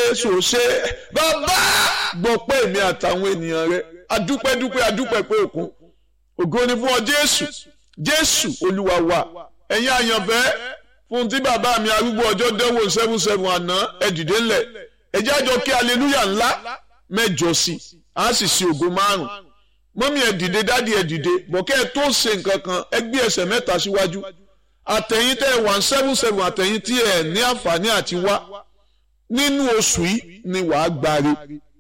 jésù ò ṣe bàbá gbọ́ pé èmi àtàwọn ènìyàn rẹ adúpẹ́ dúpẹ́ adúpẹ́ pé òkun ògo ni fún ọ jésù jésù olúwa wa ẹ̀yin àyànfẹ́ fún tí bàbá mi arúgbó ọjọ́ dẹ́wò seven seven àná ẹ dìde ńlẹ̀ ẹ jẹ́ àjọ kí aleluya ńlá mẹ́jọ sí a sì sí ògo márùn mọ́mí ẹ dìde dádì ẹ dìde bọ̀kẹ́ ẹ tó ṣe nǹkan kan ẹ gbé ẹsẹ̀ mẹ́ta síwájú àtẹ̀yìn tẹ́ ẹ one seven seven àtẹ̀yìn tí ẹ ní àǹfààní àti wá nínú oṣù yìí ni wàá gbáre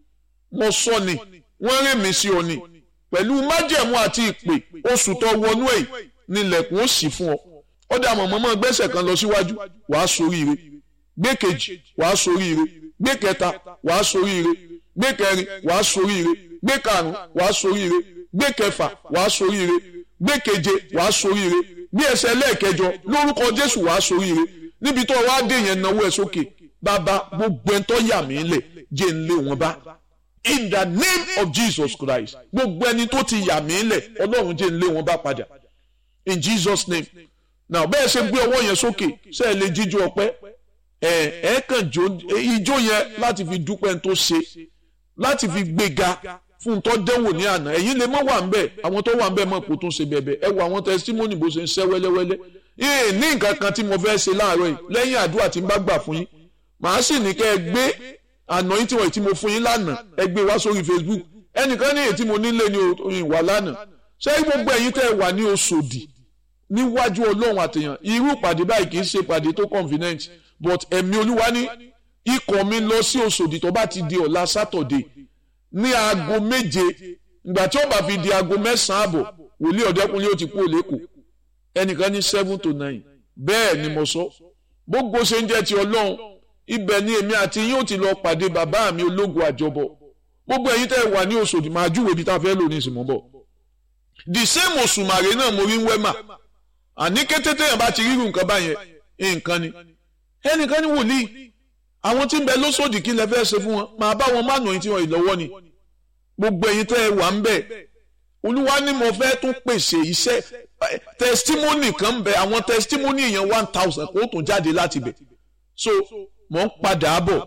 mo sọ ni wọ́n rìn mí sí ọ ni pẹ̀lú májẹ̀mú àti ìpè oṣù tó wọnú ẹ̀ nílẹ̀kùn ó sì fún ọ ó dà mọ̀ mọ́mọ́ gbẹ́sẹ̀ kan lọ síwájú wàá soríire gbé kejì wàá soríire gbé kẹta wàá soríire gbé kẹrin wàá soríire gbé karùn wàá soríire gbé kẹfà wàá soríire gbé keje wàá soríire gbé ẹsẹ̀ lẹ́ẹ̀kẹjọ lórúkọ Jésù wàá soríire níbi tó wàá dé yẹn náwó ẹ sókè bàbá gbogbo ẹni tó yà mí lẹ̀ jẹ́ ń lé wọn bá in the name of Jesus Christ gbogbo ẹni tó ti yà mí lẹ̀ Ọlọ́run jẹ́ ń lé wọn bá padà in Jesus name now bẹ́ẹ̀ ṣe gbé ọwọ́ yẹn sókè ṣe é lè jíjó ọpẹ́ ẹ ẹ kàn jó ijó yẹn láti fi dúpẹ́ tó ṣe láti fi gbéga fún tó dẹ́wò ní àná ẹ̀yin lè mọ́ wà ń bẹ̀ àwọn tó wà ń bẹ̀ mọ̀ kó tún ṣe bẹ̀bẹ̀ ẹ wo àwọn testimony bó ṣe ń ṣẹ́ wẹ́lẹ́wẹ́lẹ́ yìí ní nǹkan kan tí mo fẹ́ ṣe láàárọ̀ yìí lẹ́yìn àdúrà tí n bá gbà fún yín màá sì ní kẹ́ ẹ gbé àná yín tí wọ́n tí mo fún yín lánàá ẹ gbé wá sórí Facebook ẹnìkan ní èyí tí mo nílé ní ìwà lánàá ṣé gbogbo ẹ̀yin tẹ́ ẹ wà ní Òṣòdì níwájú Ọlọ́run àtẹ̀yàn irú ìpàdé báyìí kì í ṣe ìpàdé tó convenient but ẹ̀mí Olúwa ní ikọ̀ mi lọ sí Òṣòdì tó bá ti di ọ̀la Saturday ní aago méje ìgbà tí ó bá fi di aago mẹ́sàn-án àbọ̀ wòlíì ọ̀dẹ́kunlé ó ti kú òlékò ẹnìkan ní seven to nine bẹ́ẹ̀ ni mo sọ gbogbo ṣe ń jẹ́ ti Ọlọ́run ibẹ̀ ni èmi àti yín ó ti lọ pàdé bàbá mi ológun àjọbọ gbogbo ẹ̀yin tẹ́ ẹ wà ní Òṣòdì máa júwèé bí tá a fẹ́ lò ní ìsìnmọ́ bọ̀ the same òṣùmàrè náà mo rí ń wẹ́mà àní kété téèyàn bá ti rírun nǹkan báyẹn nǹkan ni ẹnìkan ní wòlíì àwọn tí ń bẹ lóṣòdì kí lẹ fẹ́ ṣe fún wọn máa bá wọn mánu yín tí wọn ìlọ́wọ́ ni gbogbo ẹ̀yin tẹ́ ẹ wà ń bẹ̀ olúwa ni mo fẹ́ tún pèsè iṣẹ́ testimony kan bẹ àwọn testimony yẹn one thousand kó tún jáde láti bẹ̀ so mò ń padà bọ̀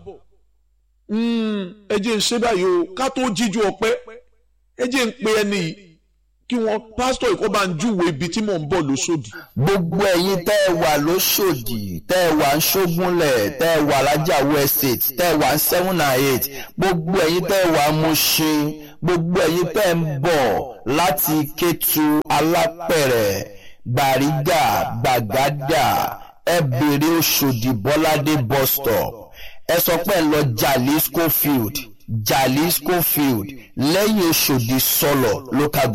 ẹ jẹ́ ń ṣe báyìí o ká tó jíjú ọpẹ́ ẹ jẹ́ ń pe ẹni yìí kí wọ́n pásítọ̀ ìkọ́ bá ń júwèé ibi tí mò ń bọ̀ lóṣòdì. gbogbo ẹ̀yin tẹ́ ẹ wà lóṣòdì tẹ́ ẹ wà ń ṣógúnlẹ̀ tẹ́ ẹ wà lájàwó estate tẹ́ ẹ wà ń seven and eight gbogbo ẹ̀yin tẹ́ ẹ wà ń Mushin gbogbo ẹ̀yin tẹ́ ẹ ń bọ̀ láti Kétu Alápẹ̀rẹ̀ Gbàrígà Gbàgádà ẹ bèrè Òṣòdì Bọ́ládé bus stop ẹ sọ pé ẹ lọ Jalisco field Jalisco field lẹ́yìn Òṣòdì sọlọ local